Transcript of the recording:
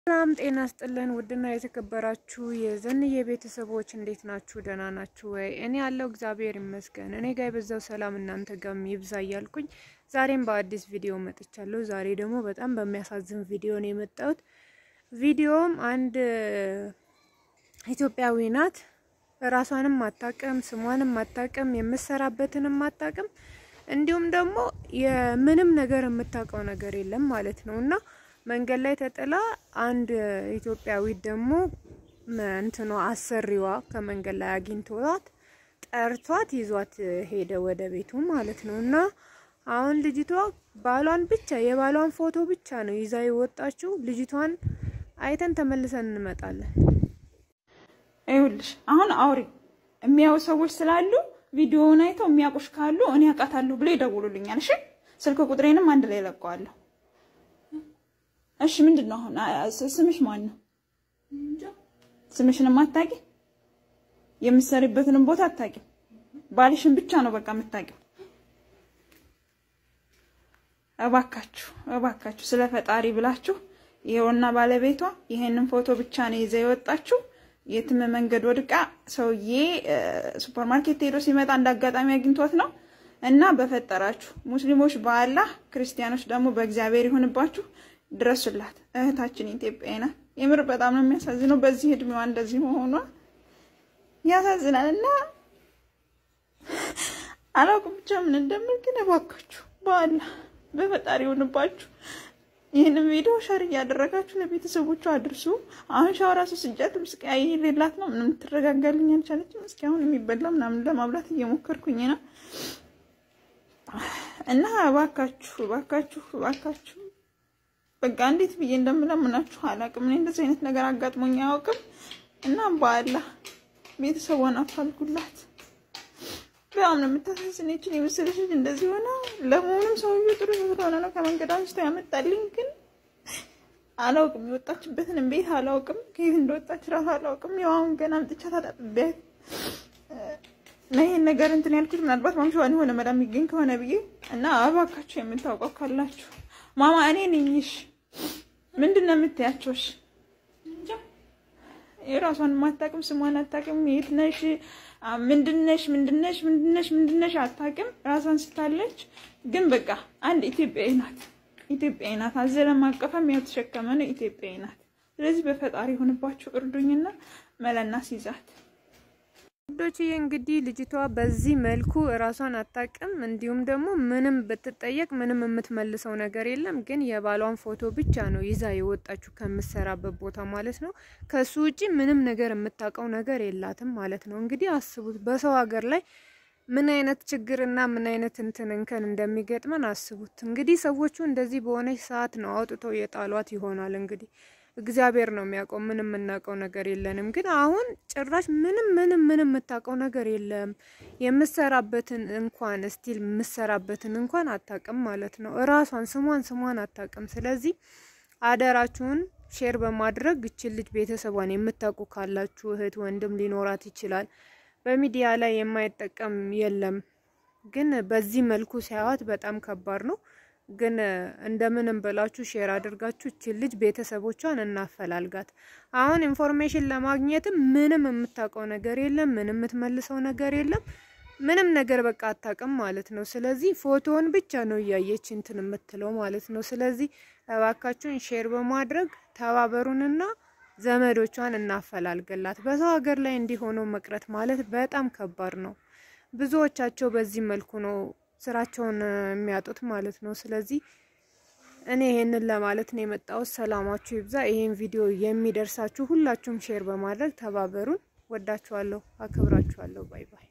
ሰላም ጤና ስጥልን። ውድና የተከበራችሁ የዘንዬ ቤተሰቦች እንዴት ናችሁ? ደህና ናችሁ ወይ? እኔ ያለው እግዚአብሔር ይመስገን። እኔ ጋር የበዛው ሰላም እናንተ ጋር ይብዛ እያልኩኝ ዛሬም በአዲስ ቪዲዮ መጥቻለሁ። ዛሬ ደግሞ በጣም በሚያሳዝን ቪዲዮ ነው የመጣሁት። ቪዲዮም አንድ ኢትዮጵያዊ ናት። ራሷንም አታቅም፣ ስሟንም አታቅም፣ የምሰራበትንም አታቅም። እንዲሁም ደግሞ የምንም ነገር የምታውቀው ነገር የለም ማለት ነው እና መንገድ ላይ ተጥላ አንድ ኢትዮጵያዊ ደግሞ እንትኗ አሰሪዋ ከመንገድ ላይ አግኝቷት ጠርቷት ይዟት ሄደ ወደ ቤቱ ማለት ነው እና አሁን ልጅቷ ባሏን ብቻ የባሏን ፎቶ ብቻ ነው ይዛ የወጣችው። ልጅቷን አይተን ተመልሰን እንመጣለን። ይኸውልሽ አሁን አውሪ የሚያዩ ሰዎች ስላሉ ቪዲዮውን አይተው የሚያውቁሽ ካሉ እኔ አውቃታለሁ ብሎ ይደውሉልኛል። እሺ ስልክ ቁጥሬንም አንድ ላይ ለቀዋለሁ። እሺ ምንድን ነው አሁን ስምሽ ማን ነው? ስምሽንም አታውቂ፣ የምትሰሪበትንም ቦታ አታውቂም። ባልሽን ብቻ ነው በቃ የምታውቂው። እባካችሁ እባካችሁ ስለ ፈጣሪ ብላችሁ ይሄውና ባለቤቷ ይሄንን ፎቶ ብቻ ነው ይዘ የወጣችሁ የትም መንገድ ወድቃ ሰውዬ ሱፐር ማርኬት ሄዶ ሲመጣ እንደ አጋጣሚ አግኝቶት ነው። እና በፈጠራችሁ ሙስሊሞች በአላህ ክርስቲያኖች ደግሞ በእግዚአብሔር ይሁንባችሁ፣ ድረሱላት። እህታችን ኢትዮጵያ ናት። የምር በጣም ነው የሚያሳዝነው። በዚህ እድሜዋ እንደዚህ መሆኗ ያሳዝናል። እና አላውቅም ብቻ ምን እንደምል ግን እባካችሁ በአላህ በፈጣሪ ይሁንባችሁ ይህንን ቪዲዮ ሸር እያደረጋችሁ ለቤተሰቦቿ አድርሱ። አሁን ሻው ራሱ ስጃት ምስቃይ ሌላት ነው ምንም ትረጋጋልኝ አልቻለችም። እስኪ አሁን የሚበላ ምናምን ለማብላት እየሞከርኩኝ ነው እና እባካችሁ እባካችሁ እባካችሁ በቃ እንዴት ብዬ እንደምለምናችሁ አላውቅም። እኔ እንደዚህ አይነት ነገር አጋጥሞኝ አያውቅም እና በአላህ ቤተሰቧን አፋልጉላት። በጣም ነው የምታሳዝነችን። የመሰለሽ ልጅ እንደዚህ ሆነ። ለመሆኑም ሰውዬው ጥሩ ስለሆነ ነው ከመንገድ አንስቶ ያመጣልኝ። ግን አላውቅም፣ የወጣችበትንም ቤት አላውቅም፣ ከየት እንደወጣች ራሱ አላውቅም። ያው አሁን ገና አምጥቻት አጣጥቤያት ነው ይሄን ነገር እንትን ያልኩት። ምናልባት ማምሻዋን የሆነ መዳም የሚገኝ ከሆነ ብዬ እና እባካችሁ የምታውቀው ካላችሁ ማማ እኔ ነኝሽ ምንድን ነው የምትያቸውሽ? የራሷን አታውቅም፣ ስሟን አታውቅም፣ የት ነሽ ምንድነሽ ምንድነሽ ምንድነሽ ምንድነሽ አታውቅም። ራሷን ስታለች ግን በቃ አንድ ኢትዮጵያዊ ናት። ኢትዮጵያዊ ናት። አዘለም አቀፈም ያው ተሸከመ ነው ኢትዮጵያዊ ናት። ስለዚህ በፈጣሪ ሆንባችሁ እርዱኝና መለና ሲይዛት ወዶችዬ እንግዲህ ልጅቷ በዚህ መልኩ እራሷን አታውቅም። እንዲሁም ደግሞ ምንም ብትጠየቅ ምንም የምትመልሰው ነገር የለም። ግን የባሏን ፎቶ ብቻ ነው ይዛ የወጣችው ከምትሰራበት ቦታ ማለት ነው። ከሱ ውጪ ምንም ነገር የምታውቀው ነገር የላትም ማለት ነው። እንግዲህ አስቡት በሰው ሀገር ላይ ምን አይነት ችግርና ምን አይነት እንትን እንከን እንደሚገጥመን አስቡት። እንግዲህ ሰዎቹ እንደዚህ በሆነች ሰዓት ነው አውጥተው የጣሏት ይሆናል እንግዲህ እግዚአብሔር ነው የሚያውቀው። ምንም የምናውቀው ነገር የለንም። ግን አሁን ጭራሽ ምንም ምንም ምንም የምታውቀው ነገር የለም። የምሰራበትን እንኳን ስቲል የምሰራበትን እንኳን አታውቅም ማለት ነው። እራሷን ስሟን ስሟን አታውቅም። ስለዚህ አደራችሁን ሼር በማድረግ እችን ልጅ ቤተሰቧን የምታውቁ ካላችሁ እህት ወንድም ሊኖራት ይችላል። በሚዲያ ላይ የማይጠቀም የለም። ግን በዚህ መልኩ ሲያዩት በጣም ከባድ ነው። ግን እንደምንም ብላችሁ ሼር አድርጋችሁ እችን ልጅ ቤተሰቦቿን እናፈላልጋት። አሁን ኢንፎርሜሽን ለማግኘትም ምንም የምታውቀው ነገር የለም። ምንም የምትመልሰው ነገር የለም። ምንም ነገር በቃ አታውቅም ማለት ነው። ስለዚህ ፎቶውን ብቻ ነው እያየች እንትን የምትለው ማለት ነው። ስለዚህ እባካችሁን ሼር በማድረግ ተባበሩንና ዘመዶቿን እናፈላልግላት። በሰው ሀገር ላይ እንዲሆነው መቅረት ማለት በጣም ከባድ ነው። ብዙዎቻቸው በዚህ መልኩ ነው ስራቸውን የሚያጡት ማለት ነው። ስለዚህ እኔ ይሄንን ለማለት ነው የመጣሁት። ሰላማችሁ ይብዛ። ይሄን ቪዲዮ የሚደርሳችሁ ሁላችሁም ሼር በማድረግ ተባበሩን። ወዳችኋለሁ፣ አክብራችኋለሁ። ባይ ባይ